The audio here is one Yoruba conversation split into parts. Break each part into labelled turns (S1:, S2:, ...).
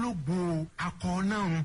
S1: ògbólógbò akọ náà.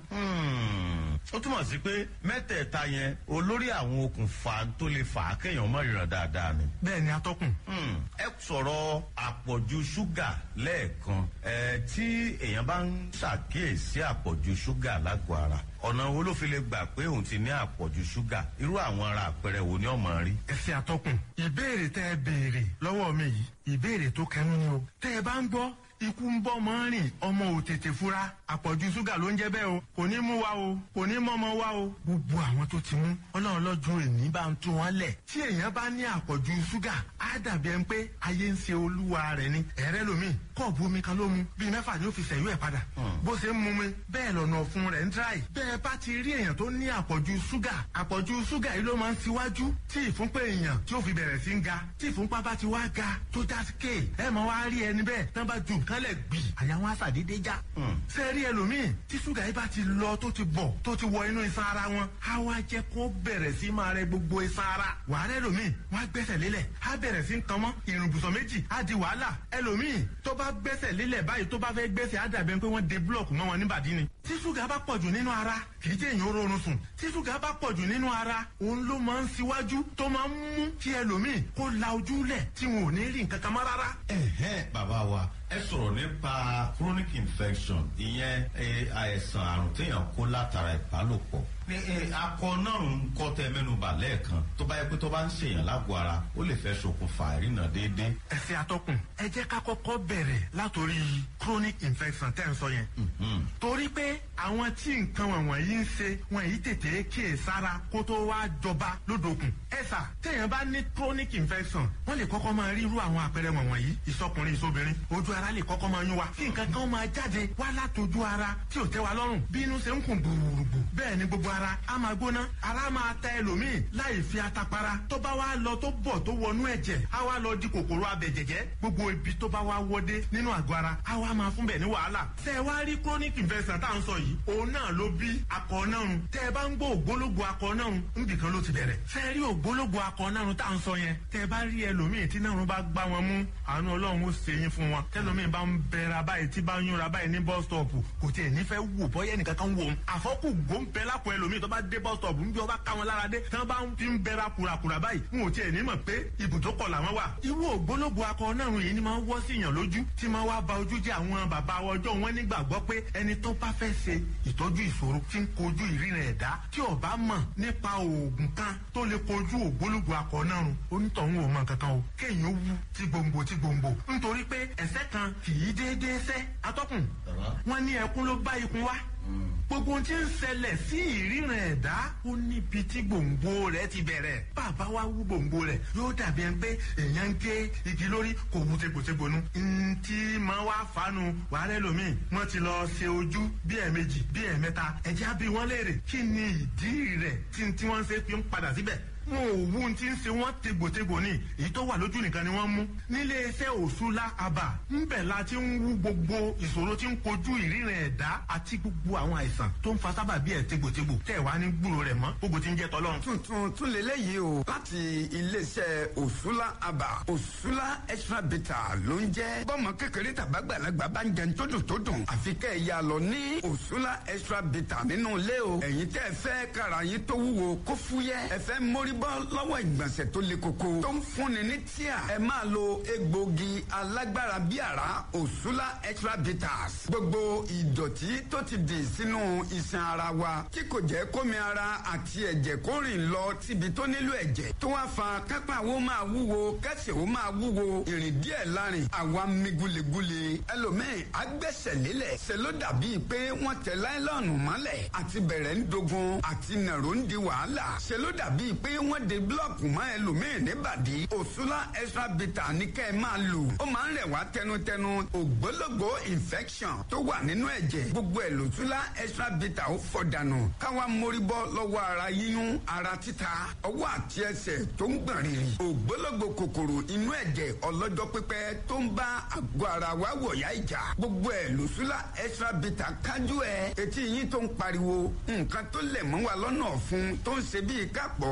S2: Hmm, ó túmọ̀ sí pé mẹ́tẹ̀ẹ̀ta yẹn olórí àwọn okùnfà tó lè fà á kéèyàn mọ̀ ìràn dáadáa ni.
S1: bẹ́ẹ̀ ni atọ́kùn.
S2: Hmm, ẹ sọ̀rọ̀ àpọ̀jù ṣúgà lẹ́ẹ̀kan ẹ tí èèyàn bá ń ṣàkíyèsí àpọ̀jù ṣúgà lágọ̀ọ́ ara ọ̀nà wo ló fi lè gbà pé òun ti ní àpọ̀jù ṣúgà irú àwọn ara àpẹẹrẹ wo ni ọmọ rí.
S1: ẹ ṣe atọ́kùn. ìbéèrè tẹ́ ẹ béèrè lọ́wọ́ mi yìí ìbéèrè tó kẹnu ni o. tẹ́ ẹ bá ń gbọ́ ikú ń bọ́ mọ́ rìn ọmọ ò tètè fura àpọ̀jù ṣúgà ló ń jẹ́ bẹ́ẹ̀ o kò ní mú wa o kò ní mọ́mọ́ wa o. gbogbo àwọn tó ti mú ọlọ́run lọ́jọ́ èní bá ń tú wọn lẹ̀. tí èèyàn bá ní àpọ̀jù ṣúgà á dàbí ẹni pé ayé ń ṣe olúwa rẹ̀ ni. ẹ̀rẹ́ lomi kọ́ọ̀bù omi kan ló mu bíi mẹ́fà ni ó fi ṣẹ̀yú ẹ̀ padà. bó ṣe ń mu mi bẹ́ẹ̀ lọ́nà ọ̀fun rẹ̀ ń tíráì. bẹ́ẹ̀ bá ti rí èèyàn tó ní àpọ̀jù ṣúgà àpọ̀jù ṣúgà yìí ló máa ń ṣíwájú tí ìfúnpá èèyàn tí ó fi bẹ̀rẹ̀ sí ń ga tí ìfúnpá bá ti wá ga tó já sí kéè ẹ mọ wá rí ẹni bẹ́ẹ̀ tán bá ju nǹkan lẹ̀ gbì àyà wọn àṣàdédé já. ṣé rí ẹlòmíì tí ṣúgà yìí bá ti lọ tó ti bọ̀ tó ti wọ inú iṣan ara wọn á wá jẹ́ kó bẹ̀rẹ̀ sí máa rẹ gbogbo iṣan ara. wàhálà ẹlòmíì wọn á gbẹ́sẹ̀ lélẹ̀ á bẹ̀rẹ̀ sí ń kan mọ́ ìrùnbùsọ̀ méjì á di wàhálà ẹlòmíì tó bá gbẹ́sẹ̀ lélẹ̀ báyìí tó bá fẹ́ gbẹ́sẹ̀ á dàbẹ̀ pé wọ́n de búlọ̀kù mọ́ wọn níbàdí ni. tí ṣúgà bá pọ̀jù nínú ara kì í jẹ́ èèyàn rọrùn sùn tí ṣúgà bá pọ̀jù nínú ara òun ló máa ń ṣíwájú tó máa ń mú kí ẹlòmíì kó la ojú lẹ̀ tí wọn ò ní rí nǹkan kan mọ́ rárá.
S2: ẹ̀hẹ́ bàbá wa ẹ sọ̀rọ̀ nípa chronic infection ìyẹn àìsàn àrùn téèyàn kó látara ìbálòpọ̀ ní akọ náà ń kọ́ tẹ mẹ́nuba lẹ́ẹ̀kan tó bá yẹ pé tó bá ń ṣèyàn lágọ̀ọ́ ara ó lè fẹ́ ṣokùnfà ìrìnà déédéé.
S1: ẹ ṣe atọ́kùn ẹ jẹ́ ká kọ́kọ́ bẹ̀rẹ̀ látòrí chronic infection tẹ́ ń sọ yẹn. torí pé àwọn tí nǹkan wọ̀nyí ń ṣe wọn yìí tètè kíyè sára kó tó wá jọba lódòkun. ẹ sà téèyàn bá ní chronic infection wọ́n lè kọ́kọ́ máa rí irú àwọn àpẹẹrẹ wọ̀nyí ìsọkùnrin ìsobìnrin ojú ara lè kọ́kọ́ máa yún wa kí nǹkan kan máa jáde wá látòjú ara tí ò tẹ́ wa lọ́rùn bí inú ṣe ń kùn gbùrùgbù bẹ́ẹ̀ ni gbogbo ara á máa gbóná ara máa ta ẹlòmíì láì fi atapara tó bá wá lọ tó bọ̀ tó wọnú ẹ̀jẹ̀ á wá lọ di kòkòrò abẹ̀jẹ̀jẹ̀ gbogbo ibi tó bá wá wọdé nínú àgọ́ ara á wá máa fún bẹ̀ ní wàhálà tẹ́ ẹ wá rí chronic infection tá à ń sọ yìí òun náà ló bí akọ náà tẹ́ ẹ bá ń gbọ́ ògbólógbò akọ náà níbì kan ló ti bẹ̀rẹ̀ tẹ́ ẹ rí ògbólógbò akọ náà tá à ń sọ yẹn tẹ́ ẹ bá rí ẹlòmíì tí náà bá gbá wọn mú àánú ọlọ́run ó ṣe yín fún wọn tẹ́lòmíì bá ń bẹ̀rẹ̀ báyìí tí bá ń yúnra báyìí ní bus stop kò tiẹ̀ nífẹ̀ẹ́ wò bọ́yẹ́ nìkan kan wò ó àfọ́kù gbóǹbẹ́ lápò ẹlòmíì tó bá dé bus stop ń bí ọba ká wọn lára dé tí wọn bá ń fi ń bẹra kùràkùrà báyìí n ò tiẹ̀ ní mọ̀ pé ibùdókọ̀ làwọn wà. irú ògbólógbò akọ náà yìí ni máa ń wọ́ sí yàn lójú tí máa wá ba ojú jẹ́ àwọn bàbá ọjọ́ wọn nígbàgbọ́ pé ẹni tó bá fẹ́ ṣe ìtọ́jú ìṣòro tí ń kojú ìrìnà ẹ̀dá tí ó bá mọ̀ nípa oògùn kan tó lè kojú ògbólógbò akọ náà rùn onítọ̀hún ò mọ̀ kankan o kéèyàn wú tí gbòǹgbò tí gbòǹgbò nítorí pé ẹ̀sẹ̀ kan kì í déédéé sẹ́ atọ́kùn wọn ní ẹkún ló bá ikun wá gbogbo ohun tí ń ṣẹlẹ̀ sí ìríran ẹ̀dá ó níbi tí gbòǹgbò rẹ̀ ti bẹ̀rẹ̀ bàbá wa wú gbòǹgbò rẹ̀ yóò dàbí ẹni pé èèyàn ń gé igi lórí kò wú tegbòtegbònú. ntí máa wá fanu wàhálẹ́ lomi wọ́n ti lọ ṣe ojú bí ẹ̀ẹ̀mejì bí ẹ̀ẹ̀mẹ́ta ẹ̀já bí wọ́n léèrè kí ni ìdí rẹ̀ tí wọ́n ṣe fi ń padà síbẹ̀ wọn ò wú ti ń ṣe wọn tegbòtegbò ní èyí tó wà lójú nìkan ni wọn mú nílé iṣẹ́ òṣùlá àbà ńbẹ̀ la ti ń wú gbogbo ìṣòro tí ń kojú ìríran ẹ̀dá àti gbogbo àwọn àìsàn tó ń fa sábà bí ẹ tegbòtegbò tẹ wá ní gbúrò rẹ̀ mọ́ gbogbo ti ń jẹ tọlọ́run.
S3: tuntun tún lélẹ́yìí o láti iléeṣẹ́ òṣùlá àbà òṣùlá extra beta ló ń jẹ́ bọ́mọ kékeré tàbágbàlagbà bá ń jẹun tó dùn tó dùn àfi kẹ́ ẹ̀ yà lọ ní òṣùlá extra beta nínú ilé o ẹ̀yin tẹ́ ẹ fẹ́ kára yín tó wúwo kó fúyẹ́ ẹ fẹ́ mórí bọ́ lọ́wọ́ ìgbọ̀nsẹ̀ tó le koko tó ń fúnni ní tíà ẹ máa lo egbògi alágbára bí àrá òṣùlá extra bitters gbogbo ìdọ̀tí tó ti dì sínú iṣan ara wa tí kò jẹ́ kómi ara àti ẹ̀jẹ̀ kó rìn lọ síbi tó nílò ẹ̀jẹ̀ tó wá fa kápá wo máa wúwo kẹsẹ̀ wo máa wúwo ìrìn díẹ̀ lárin àwa mi gulegule ẹlòmíì agbẹ́sẹ̀ lélẹ̀ ṣe ló dàbí pé wọ́n tẹ láìlọ́ọ̀nù mọ́lẹ̀ àti bẹ̀rẹ̀ ń dogun àti nàró ń di wàhálà ṣe ló dàbí pé wọ́n de búlọ̀kù mọ́ ẹlòmíì níbàdí òṣùlá extra bitter ní kẹ́ ẹ máa lò ó máa ń rẹ̀ wá tẹnutẹnu ògbólógbò infection tó wà nínú ẹ̀jẹ̀ gbogbo ẹ̀ lòṣùlá extra bitter ó fọ̀ dànù káwa mórí bọ́ lọ́wọ́ ara yíyún ara títa ọwọ́ àti ẹsẹ̀ tó ń gbọ̀n rìrì ògbólógbò kòkòrò inú ẹ̀jẹ̀ ọlọ́jọ́ pípẹ́ tó ń bá àgọ́ ara wa wọ̀yá ìjà gbogbo ẹ̀ lòṣùlá extra bitter kájú ẹ̀ etí yín tó ń pariwo nǹkan tó lẹ̀ mọ́ wa lọ́nà ọ̀fun tó ń ṣe bíi kápọ̀ tá ò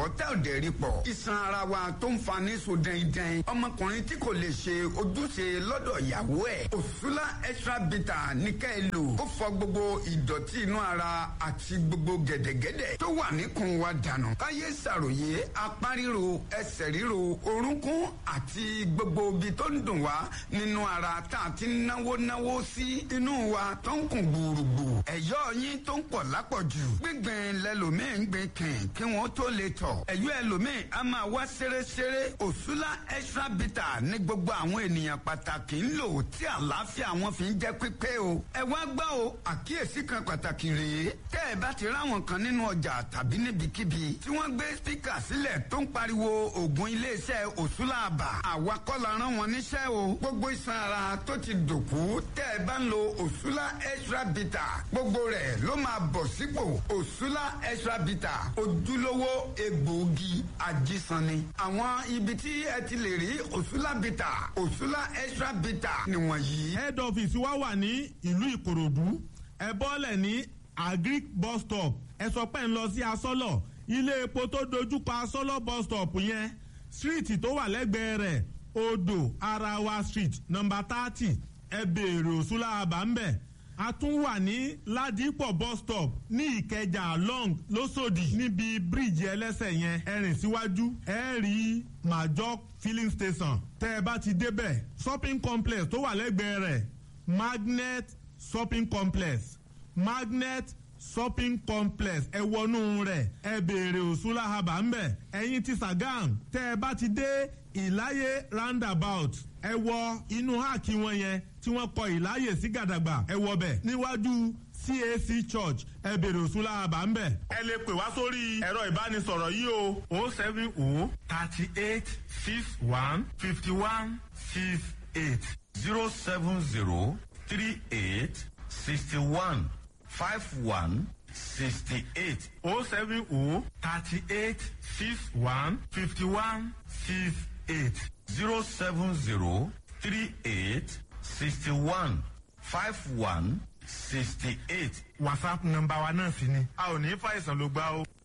S3: dẹ̀rí pọ̀ iṣan ara wa tó ń fa ní so dẹ́ndẹ́n ọmọkùnrin tí kò lè ṣe ojúṣe lọ́dọ̀ ìyàwó ẹ̀ òṣùlá extra bitter ní ká ẹ lò ó fọ gbogbo ìdọ̀tí inú ara àti gbogbo gẹ̀dẹ̀gẹ̀dẹ̀ tó wà níkùn wa dànù káyé ṣàròyé apá ríro ẹsẹ̀ ríro orúnkún àti gbogbo ibi tó ń dùn wá nínú ara tá a ti náwó náwó sí inú wa tó ń kùn gbùrùgbù ẹ̀yọ́ yín tó ń pọ̀ lápọ̀jù gbígbìn lẹ́lòmíì ń gbìn kìn kí wọ́n tó lè tọ̀ ẹ̀yọ́ ẹlòmíì á máa wá ṣeréṣeré òṣùlá extra bitter ní gbogbo àwọn ènìyàn pàtàkì ń lò tí àlàáfíà wọn fi ń jẹ́ pípé o ẹ wá gbọ́ o àkíyèsí kan pàtàkì rèé tẹ́ ẹ bá ti ráwọn kan nínú ọjà tàbí níbikíbi tí wọ́n gbé spíkà sílẹ̀ tó ń pariwo ògùn iléeṣẹ́ òṣùlá àbà àwa kọ́ la rán wọn níṣẹ́ o gbogbo iṣan ara tó ti dòkú tẹ́ ẹ bá ń lo òṣùlá extra bitter gbogbo rẹ̀ ló máa bọ̀ sípò òṣùlá extra bitter ojúlówó egbòogi ajísanni àwọn ibi tí ẹ ti lè rí òṣùlá bitter òṣùlá extra bitter nìwọ̀nyí.
S4: head office wa wà ní ìlú ìkòròdú ẹ bọ́lẹ̀ ní agric bus stop ẹ sọ pé ń lọ sí asọ́lọ̀ ilé epo tó dojúkọ asọ́lọ̀ bus stop yẹn street tó wà lẹ́gbẹ̀ẹ́ rẹ̀ odò arawa street number thirty ẹ béèrè òṣùlá àbá ń bẹ̀ a tún wà ní ládìpọ̀ bus stop ní ìkẹjà long lọ́sọ̀dì níbi bíríìjì ẹlẹ́sẹ̀ yẹn ẹ rìn síwájú ẹ rí major filling station tẹ́ ẹ bá ti débẹ̀ shopping complex tó wà lẹ́gbẹ̀ẹ́ rẹ̀ magnet shopping complex magnet shopping complex ẹ wọnú rẹ̀ ẹ béèrè òṣùlá haba ń bẹ̀ ẹ̀yin ti sagam tẹ́ ẹ bá ti dé ìláyé roundabout ẹ wọ inú háàkì wọn yẹn tí wọ́n kọ ìláyè sí gàdàgbà ẹ wọ bẹ̀ níwájú cac church ẹ béèrè òṣùlá haba ń bẹ̀. ẹ lè pè wá sórí ẹ̀rọ ìbánisọ̀rọ̀ yìí o
S1: o seven o thirty eight six one fifty one six eight
S2: zero seven zero three eight sixty one five one sixty eight
S1: o seven o thirty eight six one fifty one six eight
S2: zero seven zero three eight sixty one five one sixty eight.
S1: whatsapp nọ́mbà wa náà sì ni a ò ní fàìsàn ló gbá o.